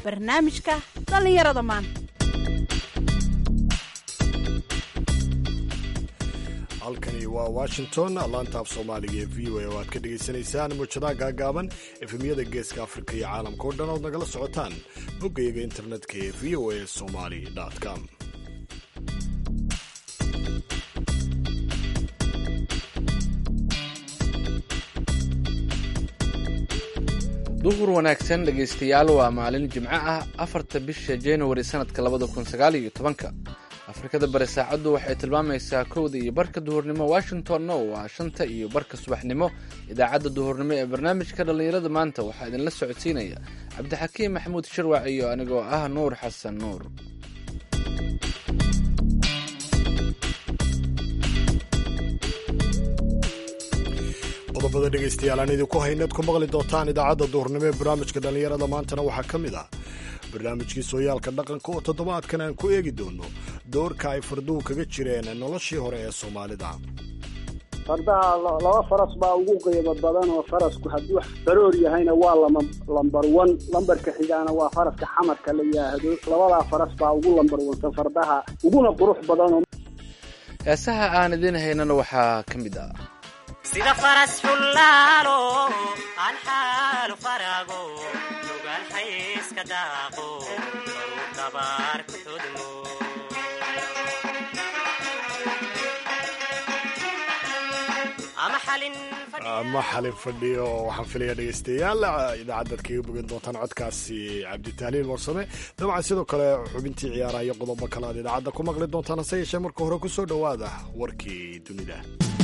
barnaamijka dhallinyarada maanta halkani waa washington laanta af soomaaliga ee v o a oo aad ka dhagaysanaysaan muujadaha gaagaaban efemyada geeska afrika iyo caalamka oo dhan ood nagala socotaan boggayaga internetka ee v o a somali com duhur wanaagsan dhegaystayaal waa maalin jimco ah afarta bisha januari sanadka labada kun sagaal iyo tobanka afrikada bari saacaddu waxay tilmaamaysaa kowda iyo barka duhurnimo washingtonna waa shanta iyo barka subaxnimo idaacadda duhurnimo ee barnaamijka dhallinyarada maanta waxaa idinla socodsiinaya cabdixakiim maxamuud shirwac iyo anigoo ah nuur xasan nuur qodobada dhegaystayaal aan idinku hayneed ku maqli doontaan idaacadda duhurnimo ee barnaamijka dhallinyarada maantana waxaa ka mid ah barnaamijkii sooyaalka dhaqanka oo toddobaadkan aan ku eegi doono doorka ay farduhu kaga jireen noloshii hore ee soomaalida fardaha laba faras baa ugu qiimo badan oo farasku hadduu baroor yahayna waa lama lambar wan lambarka xigaana waa faraska xamarka la yidhaahdo labadaa faras baa ugu lambar wansan fardaha uguna qurux badan heesaha aan idiin haynana waxaa ka mid ah sida faras xullaalo aan xaalu farago nugaan xayska daaqo baruu dabaar ku xudmo ama xalin ama xalin fadhiyo waxaan filaya dhegaystayaal idaacaddaad kaga bogan doontaan codkaasi cabditahliil warsame dabcan sidoo kale xubintii ciyaaraha iyo qodobo kale aad idaacadda ku maqli doontaan hase yeeshee marka hore ku soo dhowaada warkii dunida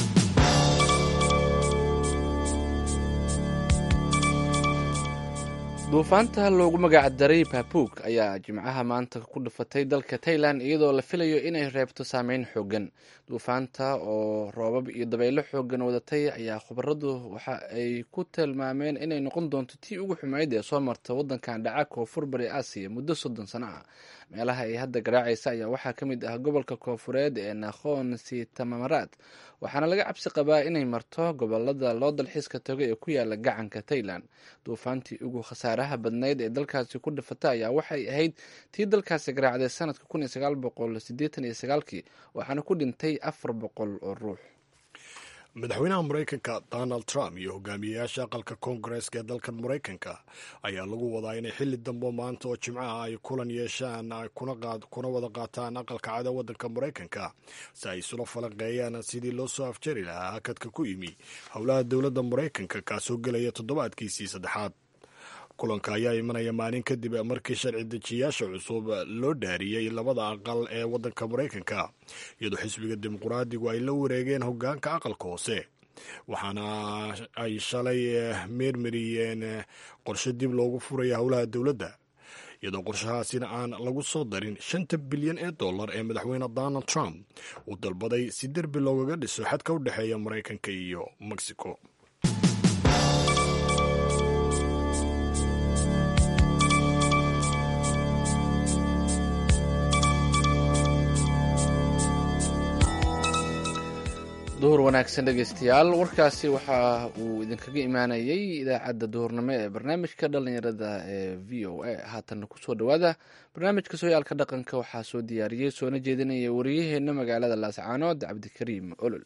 duufaanta loogu magac daray babuug ayaa jimcaha maanta ku dhufatay dalka tailan iyadoo la filayo inay reebto saameyn xoogan duufaanta oo roobab iyo dabaylo xoogan wadatay ayaa khubaradu waxa ay ku tilmaameen inay noqon doonto tii ugu xumeyd ee soo marta wadankan dhaca koonfur bari aasiya muddo soddon sano ah meelaha ay hadda garaacaysa ayaa waxaa ka mid ah gobolka koonfureed ee nakhon sitamamaraad waxaana laga cabsi qabaa inay marto gobolada loo dalxiiska tago ee ku yaala gacanka tailan duufaantii ugu khasaaraha badnayd ee dalkaasi ku dhifata ayaa waxay ahayd tii dalkaasi garaacday sanadka kun iyo sagaal boqol sideetan iyo sagaalkii waxaana ku dhintay afar boqol oo ruux madaxweynaha maraykanka donald trump iyo hogaamiyeyaasha aqalka koongareeska ee dalkan maraykanka ayaa lagu wadaa inay xilli dambo maanta oo jimcaha ay kulan yeeshaan kuna wada qaataan aqalka cada wadanka maraykanka si ay isula falanqeeyaan sidii loo soo afjari lahaa hakadka ku yimi howlaha dowladda maraykanka kaasoo gelaya toddobaadkiisii saddexaad kulanka ayaa imanaya maalin kadib markii sharci dejiyaasha cusub loo dhaariyey labada aqal ee wadanka maraykanka iyadoo xisbiga dimuqraadigu ay la wareegeen hogaanka aqalka hoose waxaana ay shalay meermariyeen qorshe dib loogu furaya howlaha dowladda iyadoo qorshahaasina aan lagu soo darin shanta bilyan ee dollar ee madaxweyne donald trump uu dalbaday si derbi loogaga dhiso xadka u dhexeeya maraykanka iyo mexico duhur wanaagsan dhegaystayaal warkaasi waxa uu idinkaga imaanayay idaacadda duhurnimo ee barnaamijka dhallinyarada ee v o a haatanna kusoo dhowaada barnaamijka sooyaalka dhaqanka waxaa soo diyaariyey soona jeedinaya wariyaheenna magaalada laascaanood cabdikariim olol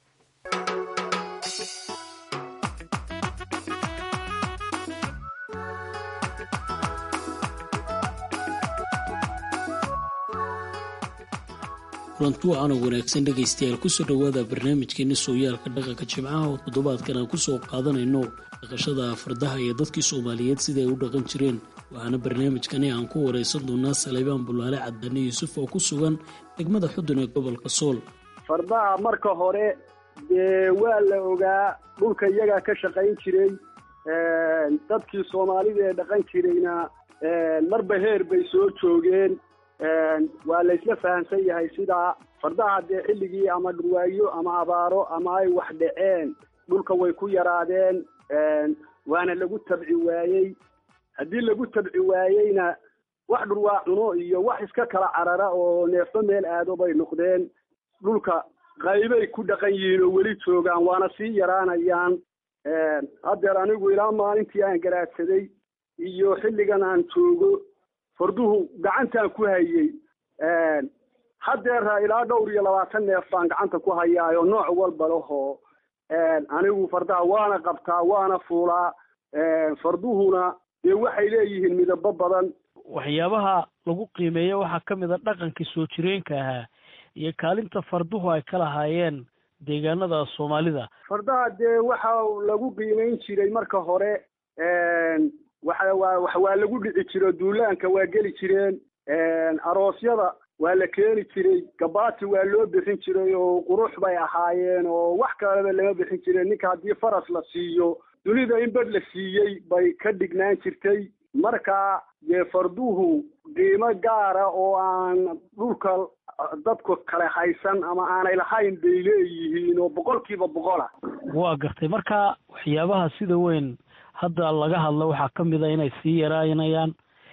kulanti waxaana wanaagsan dhegaystayaal kusoo dhowaada barnaamijkeena sooyaalka dhaqanka jimcaha oo toddobaadkan aan kusoo qaadanayno dhaqashada fardaha iyo dadkii soomaaliyeed sida ay u dhaqan jireen waxaana barnaamijkani aan ku wareysan doonaa saleybaan bulaale cadane yuusuf oo ku sugan degmada xudun ee gobolka sool fardaha marka hore dee waa la ogaa dhulka iyagaa ka shaqayn jiray dadkii soomaalida ee dhaqan jirayna marba heer bay soo joogeen waa laysla fahamsan yahay sidaa fardaha dee xilligii ama dhurwaayo ama abaaro ama ay wax dhaceen dhulka way ku yaraadeen waana lagu tabci waayey haddii lagu tabci waayeyna wax dhurwaa cuno iyo wax iska kala carara oo neefo meel aado bay noqdeen dhulka qaybay ku dhaqan yihiin oo weli joogaan waana sii yaraanayaan haddeer anigu ilaa maalintii aan garaadsaday iyo xilligan aan joogo farduhu gacantaan ku hayey haddeera ilaa dhowr iyo labaatan neef baan gacanta ku hayaayo nooc walba lahoo anigu fardaha waana qabtaa waana fuulaa farduhuna dee waxay leeyihiin midabo badan waxyaabaha lagu qiimeeya waxaa ka mid a dhaqankii soo jireenka ahaa iyo kaalinta farduhu ay ka lahaayeen deegaanada soomaalida fardaha dee waxa lagu qiimeyn jiray marka hore waxa waa wax waa lagu dhici jiro duulaanka waa geli jireen aroosyada waa la keeni jiray gabaati waa loo bixin jiray oo qurux bay ahaayeen oo wax kaleba lama bixin jireen ninka haddii faras la siiyo dunida in badh la siiyey bay ka dhignaan jirtay marka dee farduhu qiimo gaara oo aan dhulka dadku kale haysan ama aanay lahayn bay leeyihiin oo boqolkiiba boqola waa gartay marka waxyaabaha sida weyn hadda laga hadlo waxaa ka mid a inay sii yaraanayaan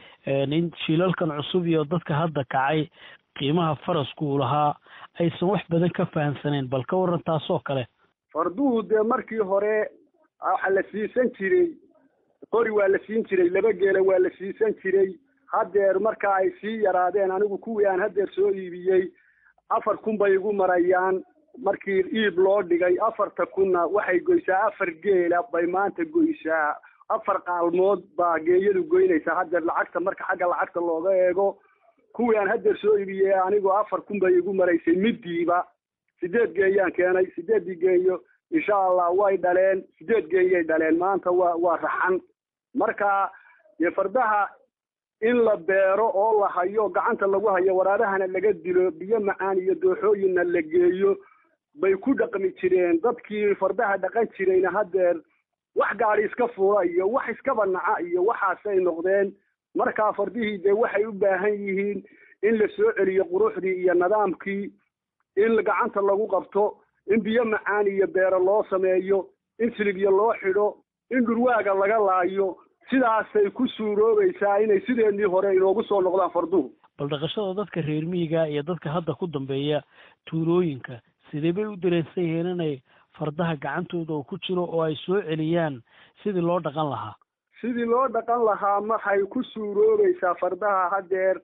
in shiilalkan cusub iyo dadka hadda kacay qiimaha farasku uu lahaa aysan wax badan ka fahamsaneen bal ka waran taasoo kale farduhu dee markii hore waxa la siisan jiray qori waa la siin jiray laba geela waa la siisan jiray haddeer marka ay sii yaraadeen anigu kuwii aan haddeer soo iibiyey afar kun bay igu marayaan markii iib loo dhigay afarta kunna waxay goysaa afar geela bay maanta goysaa afar qaalmood baa geeyadu goynaysaa haddeer lacagta marka xagga lacagta looga eego kuwii aan haddeer soo iibiyey anigoo afar kun bay igu maraysay midiiba sideed geeyaan keenay sideeddii geeyo insha allah way dhaleen sideed geeyay dhaleen maanta waa waa raxan marka dee fardaha in la beero oo la hayo gacanta lagu hayo waraarahana laga dilo biyo macaan iyo dooxooyinna la geeyo bay ku dhaqmi jireen dadkii fardaha dhaqan jirayna haddeer wax gaadi iska fuula iyo wax iskaba naca iyo waxaasay noqdeen markaa fardihii dee waxay u baahan yihiin in la soo celiyo quruxdii iyo nidaamkii in gacanta lagu qabto in biyo macaan iyo beero loo sameeyo in silibyo loo xidho in dhurwaaga laga laayo sidaasay ku suuroobaysaa inay sideedii hore inoogu soo noqdaan farduhu bal dhaqashada dadka reer miyiga iyo dadka hadda ku dambeeya tuulooyinka sidee bay u dareensan yihiin inay fardaha gacantooda uu ku jiro oo ay soo celiyaan sidii loo dhaqan lahaa sidii loo dhaqan lahaa maxay ku suuroobaysaa fardaha haddeer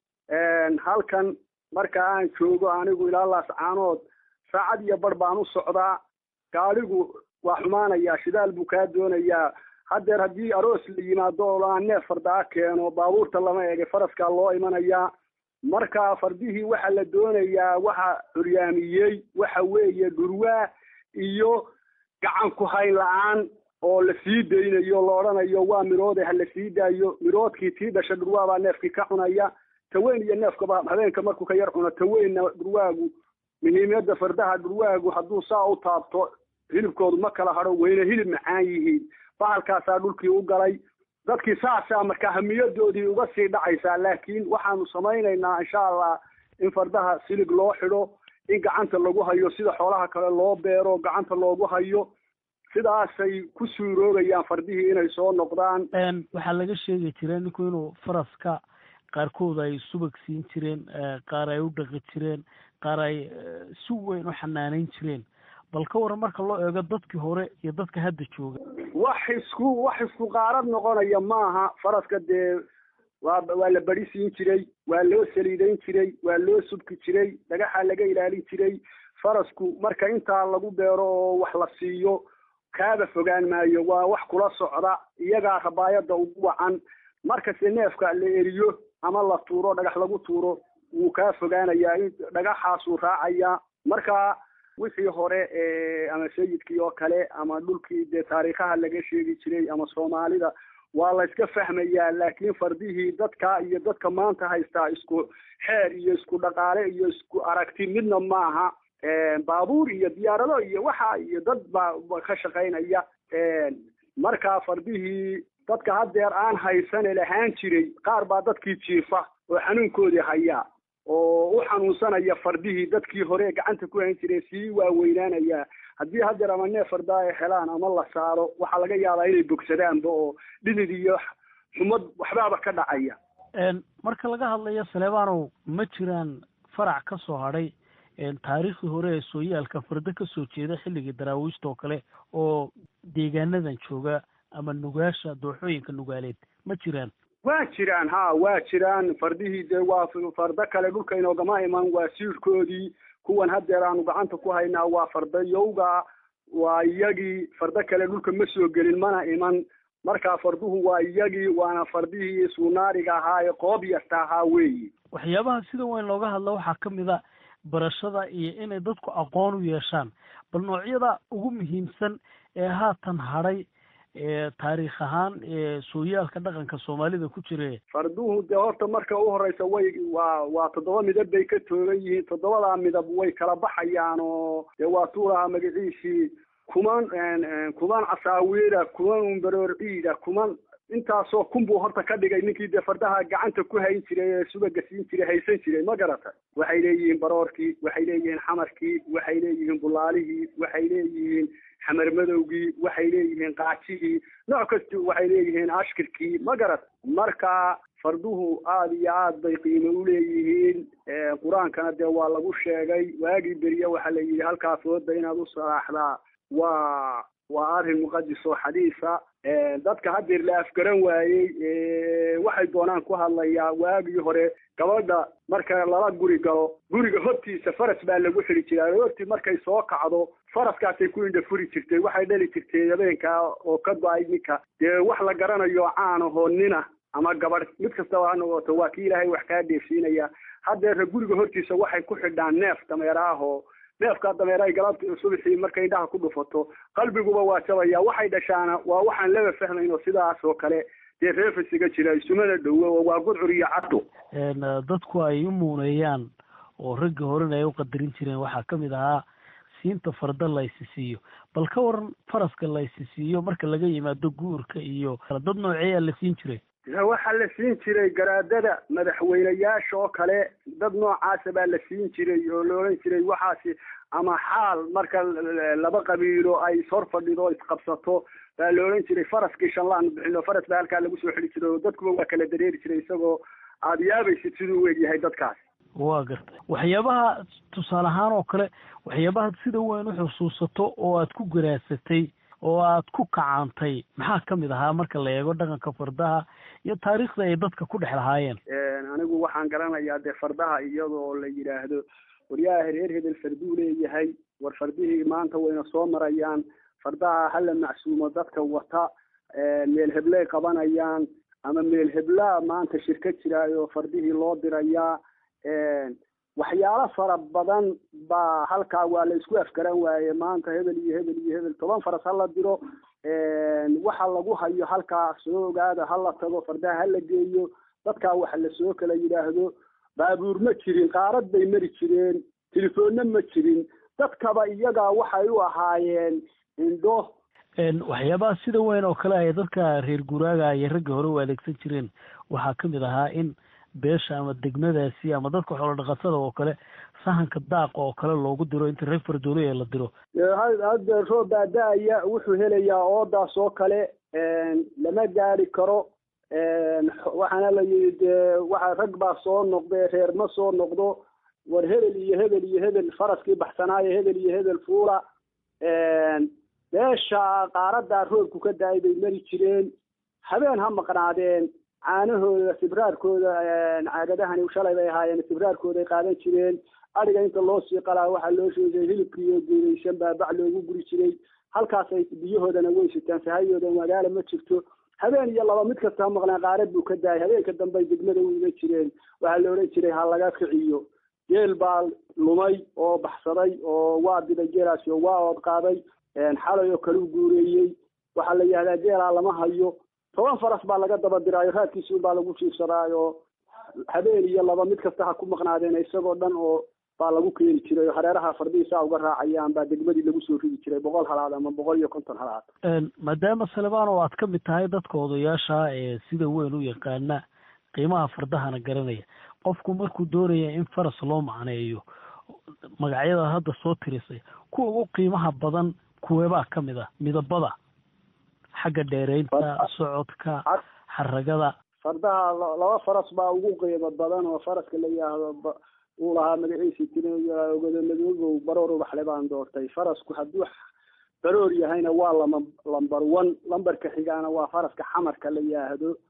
halkan marka aan joogo anigu ilaa laascaanood saacad iyo bar baan u socdaa gaadhigu waa xumaanayaa shidaal buu kaa doonayaa haddeer haddii aroos la yimaado oo aan neef fardaa keeno baabuurta lama ege faraskaa loo imanayaa marka fardihii waxa la doonayaa waxa curyaamiyey waxa weeye dhurwaa iyo gacan ku hayn la-aan oo la sii daynayo la odhanayo waa miroode ha la sii daayo miroodkii tii dhasha dhurwaa baa neefkii ka cunaya taweyn iyo neefkaba habeenka markuu ka yar cuno taweynna dhurwaagu muhiimiyadda fardaha dhurwaagu hadduu saa u taabto hilibkoodu ma kala hadho wayna hilib macaan yihiin bahalkaasaa dhulkii u galay dadkii saasaa marka hamiyadoodii uga sii dhacaysaa laakiin waxaanu samaynaynaa insha allah in fardaha silig loo xidho in gacanta lagu hayo sida xoolaha kale loo beero gacanta loogu hayo sidaasay ku suuroobayaan fardihii inay soo noqdaan waxaa laga sheegi jira ninku inuu faraska qaarkood ay subag siin jireen qaar ay u dhaqi jireen qaar ay si weyn u xanaaneyn jireen bal ka waran marka loo eego dadkii hore iyo dadka hadda jooga wax isku wax isku qaarad noqonaya maaha faraska dee waa waa la bari siin jiray waa loo saliidayn jiray waa loo subki jiray dhagaxa laga ilaalin jiray farasku marka intaa lagu beero oo wax la siiyo kaaba fogaan maayo waa wax kula socda iyagaa rabaayada ugu wacan markase neefka la eriyo ama la tuuro dhagax lagu tuuro wuu kaa fogaanayaa dhagaxaasuu raacayaa marka wixii hore ama sayidkii oo kale ama dhulkii dee taariikhaha laga sheegi jiray ama soomaalida waa la iska fahmayaa laakiin fardihii dadka iyo dadka maanta haystaa isku xeer iyo isku dhaqaale iyo isku aragti midna maaha baabuur iyo diyaarado iyo waxa iyo dad baa ka shaqaynaya marka fardihii dadka haddeer aan haysane lahaan jiray qaar baa dadkii jiifa oo xanuunkoodii hayaa oo u xanuunsanaya fardihii dadkii hore gacanta ku hayn jiray sii waaweynaanaya haddii haddeer ama neef fardaa ay helaan ama la saaro waxaa laga yaabaa inay bogsadaanba oo dhidid iyo xumad waxbaaba ka dhacaya marka laga hadlayo saleebanow ma jiraan farac ka soo hadhay taariikhdii hore ee sooyaalka fardo ka soo jeeda xilligii daraawiishta oo kale oo deegaanadan jooga ama nugaasha dooxooyinka nugaaleed ma jiraan waa jiraan ha waa jiraan fardihii dee waa fardo kale dhulka inoogama iman waa siirkoodii kuwan haddeer aanu gacanta ku haynaa waa fardo yowga waa iyagii fardo kale dhulka ma soo gelin mana iman markaa farduhu waa iyagii waana fardihii suunaariga ahaa ee qoob yarta ahaa weeyi waxyaabaha sida weyn looga hadla waxaa ka mid a barashada iyo inay dadku aqoon u yeeshaan bal noocyada ugu muhiimsan ee haatan hadhay ee taariikh ahaan ee sooyaalka dhaqanka soomaalida ku jira farduhu dee horta marka u horeysa way waa waa toddoba midab bay ka toogan yihiin toddobadaa midab way kala baxayaan oo dee waa tuulaha magaciisii kuman kuman casaawiira kuman umbaroor ciida kuman intaasoo kun buu horta ka dhigay ninkii dee fardaha gacanta ku hayn jiray ee subaga siin jiray haysan jiray ma garata waxay leeyihiin baroorkii waxay leeyihiin xamarkii waxay leeyihiin bulaalihii waxay leeyihiin xamar madowgii waxay leeyihiin qaajihii nooc kasta waxay leeyihiin ashkirkii ma garat marka farduhu aada iyo aad bay qiimo uleeyihiin qur-aankana dee waa lagu sheegay waagii beriye waxaa la yidhi halkaas wooda inaad u salaaxdaa waa waa arrin muqadis oo xadiisa dadka haddeer la afgaran waayey waxay doonaan ku hadlayaa waagii hore gabadha marka lala guri galo guriga hortiisa faras baa lagu xidhi jiraa hortii markay soo kacdo faraskaasay ku indha furi jirtay waxay dhali jirtay habeenkaa oo ka go-ay ninka dee wax la garanayo caanahoo nina ama gabadh mid kastaba ha noqoto waa kii ilaahay wax kaa dheefsiinaya haddeera guriga hortiisa waxay ku xidhaan neef dameeraahoo neefkaa dameerahay galabta subaxii markay indhaha ku dhufato qalbiguba waa jabaya waxay dhashaana waa waxaan laba fahmayno sidaas oo kale dee reefasiga jira isumana dhowo oo waa gudcur iyo caddo dadku ay u muuneeyaan oo ragga horena ay u qadarin jireen waxaa ka mid ahaa siinta farda la ysisiiyo bal ka waran faraska la ysisiiyo marka laga yimaado guurka iyo dad nooceeyaa la siin jiray waxaa la siin jiray garaadada madaxweyneyaasha oo kale dad noocaasa baa la siin jiray oo la odhan jiray waxaasi ama xaal marka laba qabiilo ay hor fadhido isqabsato baa la odhan jiray faraskii shanlaan bixino faras baa halkaa lagu soo xidhi jiray oo dadkuba waa kala dareeri jiray isagoo aada yaabaysid siduu u egyahay dadkaas waa gartay waxyaabaha tusaale ahaan oo kale waxyaabaha sida weyn u xusuusato oo aad ku garaasatay oo aad ku kacaantay maxaa ka mid ahaa marka la eego dhaqanka fardaha iyo taariikhda ay dadka ku dhex lahaayeen anigu waxaan garanayaa dee fardaha iyadoo la yidhaahdo waryaha reer hebel farduu leeyahay war fardihii maanta wayna soo marayaan fardaha hala macsuumo dadka wata meel hebley qabanayaan ama meel heblaa maanta shirka jiraayo fardihii loo dirayaa waxyaalo fara badan baa halkaa waa la isku afgaran waaye maanta hebel iyo hebel iyo hebel toban faras hala diro waxa lagu hayo halkaa soo ogaada hala tago fardaha hala geeyo dadkaa waxa lasoo kala yidhaahdo baabuur ma jirin qaarad bay mari jireen telefoonna ma jirin dadkaba iyagaa waxay u ahaayeen indho waxyaabaha sida weyn oo kale ay dadka reer guuraaga iyo ragga hore u adeegsan jireen waxaa ka mid ahaa in beesha ama degmadaasi ama dadka xoolo dhaqatada oo kale sahanka daaqa oo kale loogu diro inta reer fardooley la diro hadda roob baada-aya wuxuu helayaa oodaas oo kale lama gaari karo waxaana la yidhi dee waxa rag baa soo noqde reer ma soo noqdo war hebel iyo hebel iyo hebel faraskii baxsanaayo hebel iyo hebel fuula beesha qaaradaa roobku ka da-ay bay mari jireen habeen ha maqnaadeen caanahooda sibraarkooda caagadahani shalay bay ahaayeen sibraarkooday qaadan jireen adhiga inta loo sii qalaa waxaa loo sheegay hilibkiiyo geedaysan baa bac loogu guri jiray halkaasay biyahoodana way sitaan sahayooda magaala ma jirto habeen iyo laba mid kasta ha maqnaa qaarad buu ka daayay habeenka dambey degmada u iga jireen waxaa la odhan jiray ha laga kiciyo geel baa lumay oo baxsaday oo waa diday geelaasi oo waa ood qaaday xalay oo kale u guureeyey waxaa la yihahdaa geelaa lama hayo toban faras baa laga daba diraayo raadkiisi baa lagu jiifsadaayo habeen iyo laba mid kasta ha ku maqnaadeen isagoo dhan oo baa lagu keeni jiray oo hareeraha fardihiisaa uga raacayaan baa degmadii lagu soo ridi jiray boqol halaad ama boqol iyo konton halaad maadaama salebaan oo aad ka mid tahay dadka odayaasha ee sida weyn u yaqaana qiimaha fardahana garanaya qofku markuu doonaya in faras loo macneeyo magacyada hadda soo tirisay kuwa ugu qiimaha badan kuweebaa ka mid ah midabada xagga dheereynta socodka xaragada fardaha laba faras baa ugu qiimo badan oo faraska la yidhaahdo uu lahaa magaciisi tirogada madoogow baroor ubaxle baan doortay farasku hadduu baroor yahayna waa lama lamber one lamberka xigaana waa faraska xamarka la yidhaahdo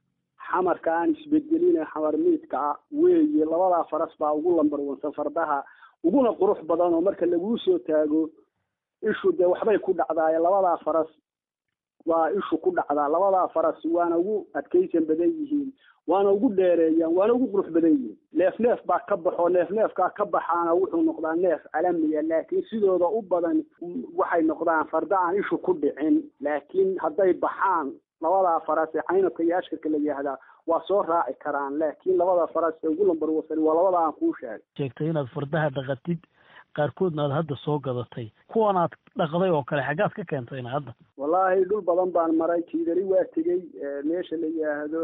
xamarka aan isbedelina xamar miidka ah weeye labadaa faras baa ugu lambarwansan fardaha uguna qurux badan oo marka laguu soo taago ishu dee waxbay ku dhacdaaye labadaa faras waa ishu ku dhacdaa labadaa faras waana ugu adkaysan badan yihiin waana ugu dheereeyaan waana ugu qurux badan yihiin neef neef baa ka baxo neef neefkaa ka baxaana wuxuu noqdaa neef calamiya laakiin sidooda u badan waxay noqdaan farda aan ishu ku dhicin laakiin hadday baxaan labadaa faras ee caynabka iyo ashkarka la yihahdaa waa soo raaci karaan laakiin labada faras ee ugu lambar wasani waa labada aan kuu sheegay sheegtay inaad fardaha dhaqatid qaarkoodna aad hadda soo gadatay kuwan aad dhaqday oo kale xaggaad ka keentayna hadda wallaahi dhul badan baan maray jiidari waa tegey meesha la yihaahdo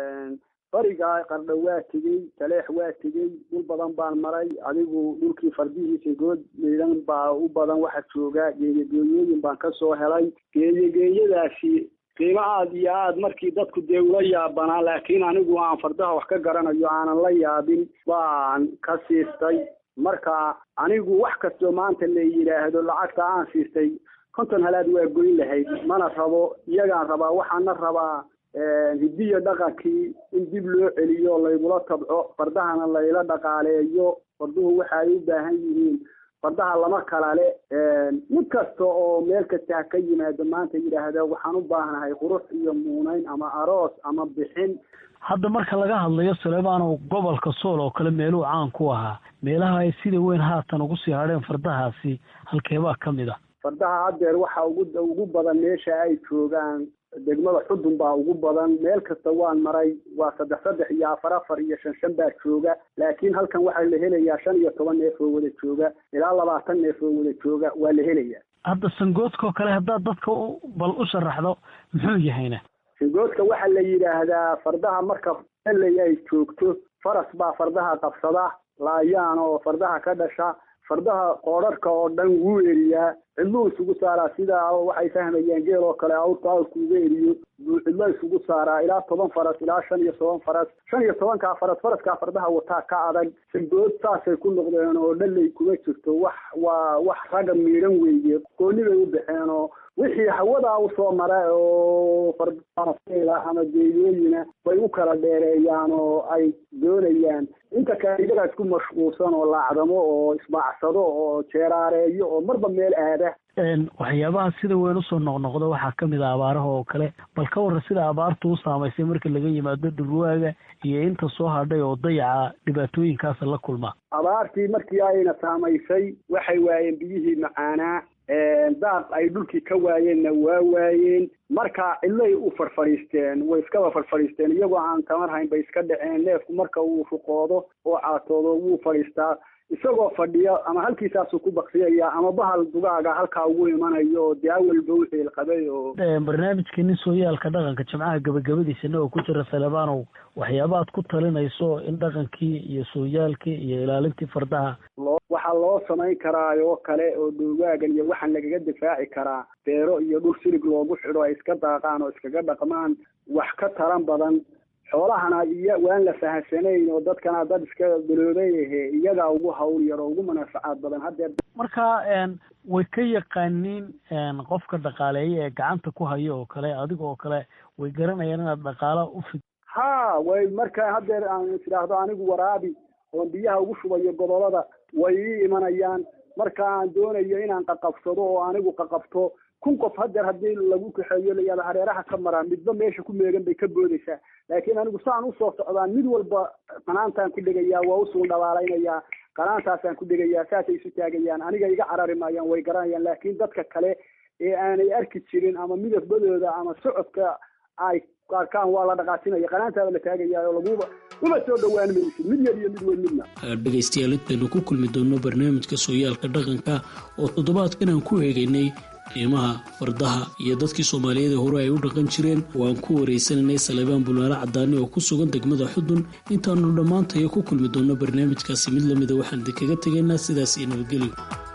bariga qardho waa tegey taleex waa tegey dhul badan baan maray adigu dhulkii fardihiisa good midan baa u badan waxa jooga geeyageeyooyin baan kasoo helay geeyageeyadaasi qiimo aada iyo aada markii dadku dee ula yaabanaa laakiin anigu aan fardaha wax ka garanayo aanan la yaabin baan ka siistay marka anigu wax kastoo maanta la yidhaahdo lacagta aan siistay konton halaad waa goyn lahayd mana rabo iyagaan rabaa waxaana rabaa hidiyo dhaqankii in dib loo celiyo laygula tabco fardahana layla dhaqaaleeyo farduhu waxa ay u baahan yihiin fardaha lama kala le mid kasta oo meel kasta ha ka yimaado maanta yidhaahda waxaan u baahnahay qurux iyo muuneyn ama aroos ama bixin hadda marka laga hadlayo saleebano gobolka sool oo kale meeluu caan ku ahaa meelaha ay sida weyn haatan ugu sii hadheen fardahaasi halkeebaa ka mid ah fardaha haddeer waxa ugu ugu badan meesha ay joogaan degmada xudun baa ugu badan meel kasta waan maray waa saddex saddex iyo afar afar iyo shan shan baa jooga laakiin halkan waxaa la helayaa shan iyo toban neef oo wada jooga ilaa labaatan neef oo wada jooga waa la helayaa hadda sangoodkao kale haddaad dadka bal u sharaxdo muxuu yahayna sangoodka waxaa la yidhaahdaa fardaha marka eley ay joogto faras baa fardaha qabsada laayaan oo fardaha ka dhasha fardaha qoodharka oo dhan wuu eriyaa cidluu isugu saaraa sida waxay fahmayaan geel oo kale awrku awrku uga eriyo buu cidlo isugu saaraa ilaa toban faras ilaa shan iyo toban faras shan iyo tobankaa faras faraskaa fardaha wataa ka adag sangood saasay ku noqdeen oo dhaley kuma jirto wax waa wax ragga miidhan weeye gooni bay u baxeen oo wixii hawadaa usoo mara oo fardaha ama geeyooyina bay u kala dheereeyaan oo ay doonayaan inta kale iyagaa isku mashquulsan oo laacdamo oo isbaacsado oo jeeraareeyo oo marba meel aada waxyaabaha sida weyn usoo noqnoqda waxaa kamid ah abaaraha oo kale bal ka warran sida abaartu u saamaysay marka laga yimaado dhurwaaga iyo inta soo hadhay oo dayaca dhibaatooyinkaasa la kulma abaartii markii ayna saamaysay waxay waayeen biyihii macaanaa daaq ay dhulkii ka waayeenna waa waayeen marka cidlay u farfadhiisteen way iskaba farfadhiisteen iyagoo aan tamar hayn bay iska dhaceen neefku marka uu ruqoodo oo caatoodo wuu fadhiistaa isagoo fadhiya ama halkiisaasuu ku baksiyaya ama bahal dugaaga halkaa ugu imanayo oo dee awalba u xeel qabay oo barnaamijkeeni sooyaalka dhaqanka jimcaha gabagabadiisana oo ku jira salebanow waxyaabaad ku talinayso in dhaqankii iyo sooyaalkii iyo ilaalintii fardaha loo waxaa loo samayn karaa oo kale oo dhowgaagan iyo waxaan lagaga difaaci karaa beero iyo dhul silig loogu xidho ay iska daaqaan oo iskaga dhaqmaan wax ka taran badan xoolahana iyo waan la fahamsanayn oo dadkana dad iska daloobay ahe iyagaa ugu hawl yar oo ugu manaafacaad badan haddeer marka way ka yaqaaniin qofka dhaqaaleeya ee gacanta ku hayo oo kale adiga oo kale way garanayaan inaad dhaqaala u fid ha way marka haddeer aan isdhaahdo anigu waraabi oon biyaha ugu shubayo gobolada way ii imanayaan marka aan doonayo inaan qaqabsado oo anigu qaqabto kun qof haddeer haddii lagu kaxeeyo layaado hareeraha ka maraa midba meesha ku meegan bay ka boodaysaa laakiin anigu saan usoo socdaan mid walba qanaantaan ku dhegayaa waa usuul dhabaalaynayaa qanaantaasaan ku dhegayaa saasay isu taagayaan aniga iga carari maayaan way garanayaan laakiin dadka kale ee aanay arki jirin ama midabadooda ama socodka ay arkaan waa la dhaqaasinaya qanaantaada la taagayaa oo laguba uma soo dhowaan maysid mid yar iyo mid weyn midna dhegaystayaal intaynu ku kulmi doonno barnaamijka sooyaalka dhaqanka oo toddobaadkan aan ku eegaynay qiimaha fardaha iyo dadkii soomaaliyeed ee hore ay u dhaqan jireen oo aan ku wareysananay salebaan bulaale cadaani oo ku sugan degmada xudun intaanu dhammaantayo ku kulmi doonno barnaamijkaasi mid lamida waxaan idinkaga tegaynaa sidaas iyo nabadgelyo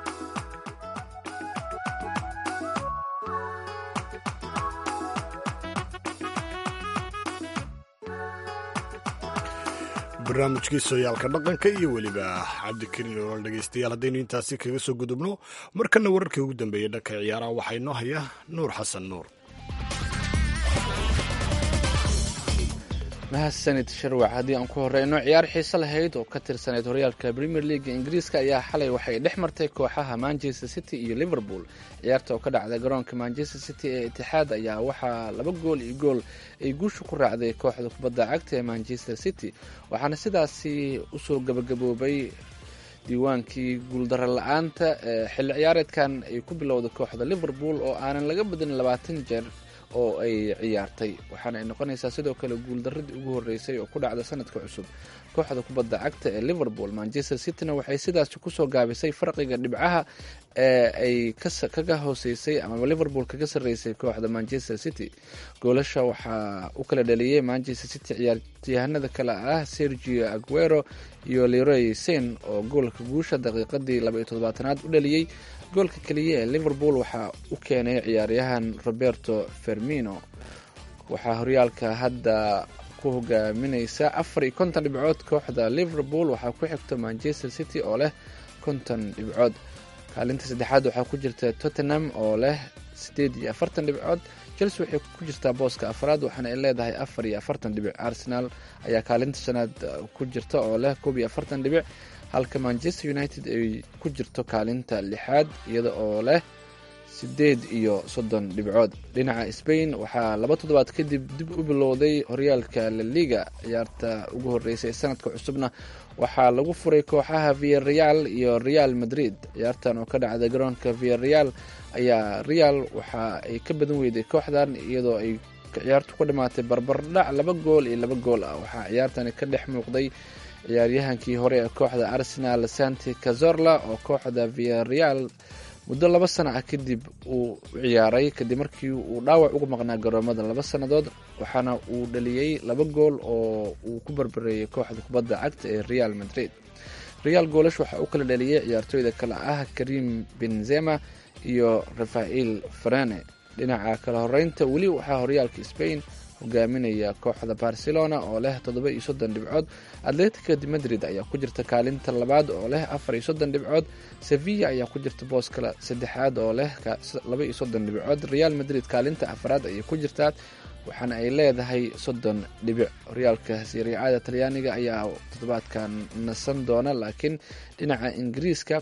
barnaamijkii sooyaalka dhaqanka iyo weliba cabdikariin olol dhegeystayaal haddaynu intaasi kaga soo gudubno markana wararkii ugu dambeeyey dhanka ciyaaraha waxaa inoo haya nuur xasan nuur mahadsanid sharwac haddii aan ku horeyno ciyaar xiise lahayd oo ka tirsanayd horyaalka premier leaga ingiriiska ayaa xalay waxay dhex martay kooxaha manchester city iyo liverpool ciyaarta oo ka dhacday garoonka manchester city ee itixaad ayaa waxaa laba gool iyo gool ay guusha ku raacday kooxda kubadda cagta ee manchester city waxaana sidaasi usoo gabagaboobay diiwaankii guuldaro la-aanta ee xilli ciyaareedkan ay ku bilowday kooxda liverpool oo aanan laga badin labaatan jeer oo ay ciyaartay waxaana ay noqonaysaa sidoo kale guuldaradii ugu horeysay oo ku dhacda sanadka cusub kooxda kubadda cagta ee liverpool manchester cityna waxay sidaasi kusoo gaabisay farqiga dhibcaha ee ay kaga hooseysay ama liverpool kaga sarreysay kooxda manchester city goolasha waxaa u kala dhaliyey manchester city ciyaaryahanada kale ah sergio aguero iyo leroy sen oo goolka guusha daqiiqadii labaiyo toddobaatanaad u dhaliyey goolka keliya ee liverpool waxaa u keenay ciyaaryahan roberto fermino waxaa horyaalka hadda ku hogaamineysa afar iyo konton dhibcood kooxda liverpool waxaa ku xigto manchester city oo leh konton dhibcood kaalinta saddexaad waxaa ku jirta tottenham oo leh sideed iyo afartan dhibcood chelsea waxay ku jirtaa booska afraad waxaana ay leedahay afar iyo afartan dhibic arsenal ayaa kaalinta shanaad ku jirta oo leh koob iyo afartan dhibic halka manchester united ay ku jirto kaalinta lixaad iyada oo leh sideed iyo soddon dhibcood dhinaca spain waxaa laba toddobaad kadib dib u bilowday horyaalka laliga ciyaarta ugu horeysay ee sanadka cusubna waxaa lagu furay kooxaha viareal iyo real madrid ciyaartan oo ka dhacday garoonka viareal ayaa real waxa ay ka badan weyday kooxdan iyadoo ay ciyaartu ku dhamaatay barbardhac laba gool iyo laba gool ah waxaa ciyaartani ka dhex muuqday ciyaaryahankii hore ee kooxda arsenal santi cazorla oo kooxda viareal muddo laba sana ah kadib uu ciyaaray kadib markii uu dhaawac uga maqnaa garoomada laba sannadood waxaana uu dhaliyey laba gool oo uu ku barbareeyey kooxda kubadda cagta ee real madrid real goolash waxaa u kala dhaliyey ciyaartooyda kale ah karim benzema iyo rafael farane dhinaca kala horeynta weli waxaa horyaalka spain hogaaminaya kooxda barcelona oo leh toddoba iyo soddon dhibcood atletica de madrid ayaa ku jirta kaalinta labaad oo leh afar iyo soddon dhibcood sevilla ayaa ku jirta booska saddexaad oo leh laba iyo soddon dhibcood real madrid kaalinta afraad ayay ku jirtaa waxaana ay leedahay soddon dhibic horyaalka siriicada talyaaniga ayaa toddobaadkan nasan doona laakiin dhinaca ingiriiska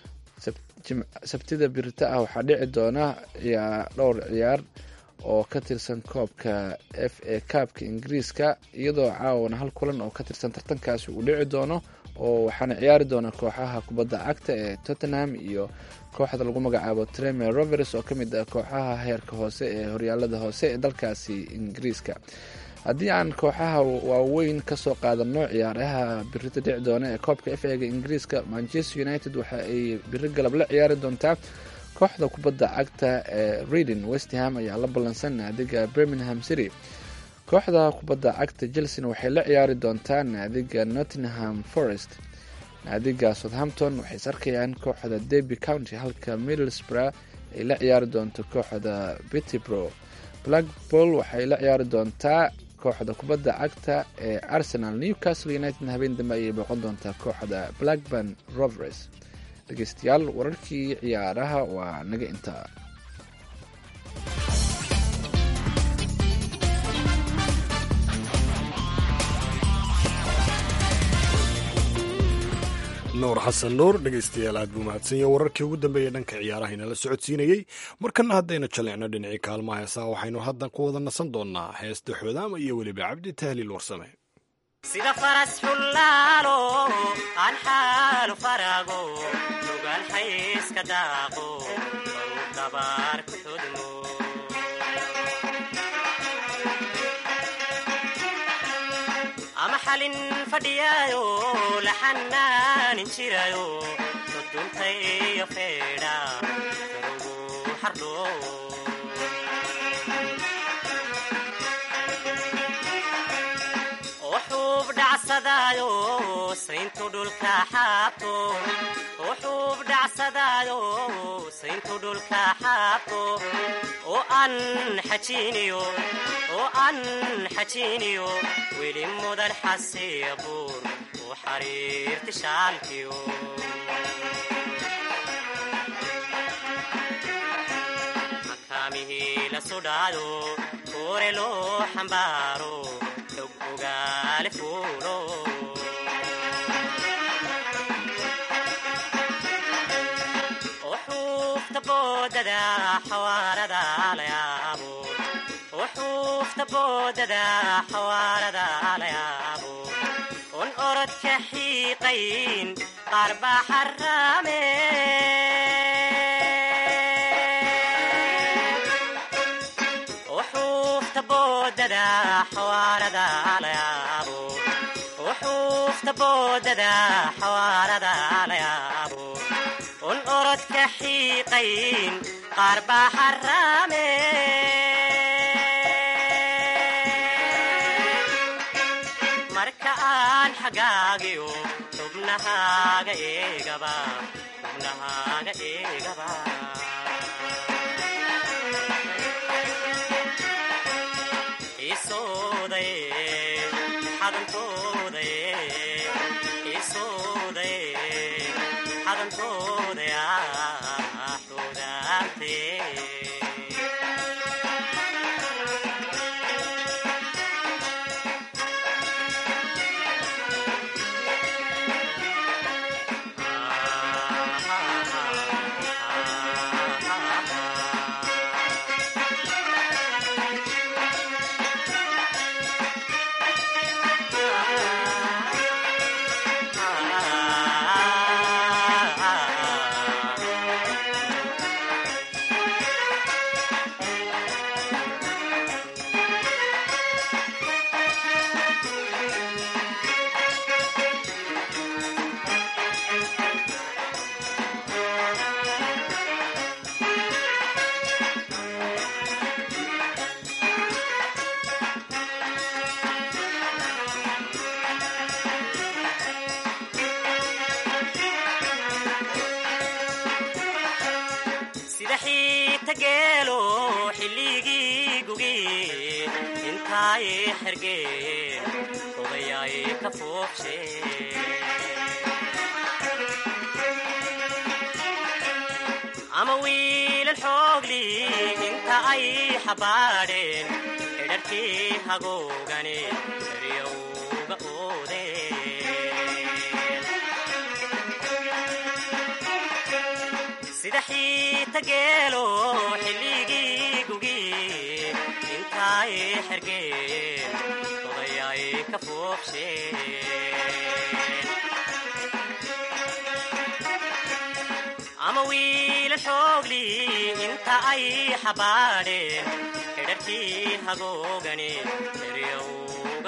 sabtida birita ah waxaa dhici doona dhowr ciyaar oo ka tirsan koobka f a kaabka ingiriiska iyadoo caawana hal kulan oo ka tirsan tartankaasi uu dhici doono oo waxaana ciyaari doona kooxaha kubadda cagta ee tottenham iyo kooxda lagu magacaabo tremer rovers oo ka mid ah kooxaha heerka hoose ee horyaalada hoose ee dalkaasi ingiriiska haddii aan kooxaha waaweyn kasoo qaadano ciyaaraha birita dhici doona ee koobka f ega ingiriiska manchester united waxa ay biri galab la ciyaari doontaa kooxda kubadda cagta ee reading westham ayaa la ballansan naadiga birmingham city kooxda kubadda cagta chelsea waxay la ciyaari doontaa naadiga nottingham forest naadiga southampton waxay is arkayaan kooxda derby county halka middlesbrough ay la ciyaari doonto kooxda bittybro blackpool waxay la ciyaari doontaa kooxda kubadda cagta ee arsenal newcastle united habeen dambe ayay booqan doontaa kooxda blackburn rovers dhegeystayaal wararkii ciyaaraha waa naga intaa nuur xasan nuur dhegaystayaal aad buu mahadsanyahe wararkii ugu dambeeyey dhanka ciyaaraha inala socodsiinayey markana haddaynu jallicno dhinacii kaalmaha heesaa waxaynu hadda ku wada nasan doonnaa heesta xoodaama iyo weliba cabdi tahliil warsame sida faras xullaalo aan xaalu faraago nugaal xayska daaqo baruu dabaar ku xudmo ama xalin fadhiyaayo la xanaanin jirayo soduntayo feedha karugu xardho wuxuub dhacsadaayo sayntu dhulka xaabto wuxuub dhacsadaayo sayntu dhulka xaabto oo aan xajiiniyo oo aan xajiiniyo weli mudan xasiya buur u xariirti shaalkiyo makaamihii la sudhaayo koore loo xambaaro xog ogaa wuxuufta boodada xawaarada la yaabo wuxuufta boodada xawaarada la yaabo un orodka xiiqayn qaar baa xaraame wuxuufta boodada xawaarada la yaabo wuxuufta boodada xawaarada la yaabo un orodka xiiqayn qaar baa xaraame marka aan xagaagiyo xubnahaaga eegaba xubnahaaga eegaba isooday xadantooday isooday xadantooday xudaantee sida xiita geelo xilligii gugi intaay xergeen odayaay ka foobshe ama wiilal xoogli inta ay xabaadheen xidharkii hagoogani eryowga oodeen sida xiita geelo xilligii gugi intaay xergeen odayaay ka foobsheen ama wiila xoogli inta ay xabaadheen xidharkii hagoogani eryowga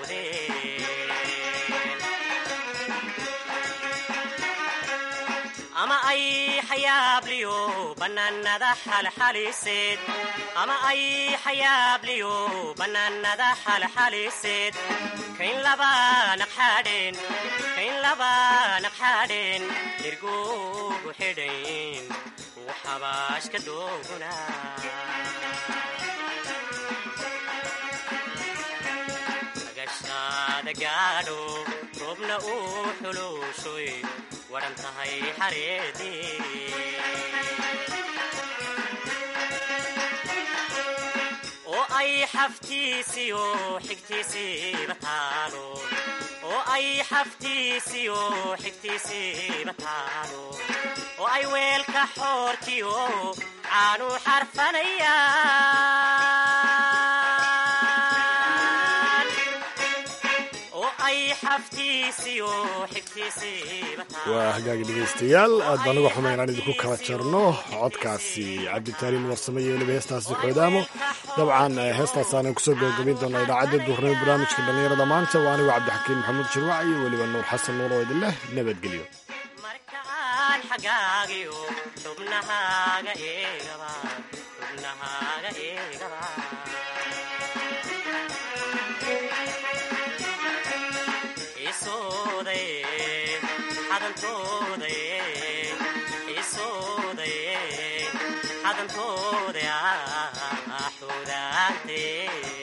oodeen ama ay xayaabliyo bannaanada xalxaliseed ama ay xayaabliyo bannaanada xalxaliseed kayn laba naqxaadheen kayn laba naqxaadheen nirguugu xidhayn uu xabaashka dooguna agashaada gaadho roobna uu xuluushoy waran tahay xareedii oo ay xaftiisiyo xigtiisiiba taalo oo ay xaftiisiyo xigtiisiiba taalo oo ay weelka xoorkiyo caanu xarfanayaan oo ay xaftiisiyo xigtiisiiba taalo waa hagaagi dhegaystayaal aad baan uga xumayn aan idinku kala jarno codkaasi cabditaaliin warsame iyo weliba heestaasi xoodaamo dabcan heestaasaanan kusoo gabagabayn doonaa idaacadda duurnimo barnaamijka dhallinyarada maanta waa anigu cabdixakiin maxamuud jirwac iyo weliba nuur xasan nuur oo idin leh nabadgelyo markaan xagaagiyo xubnahaaga eegaba xubnahaaga eegaba isooday xadantooday isooday xadantooday xudaantee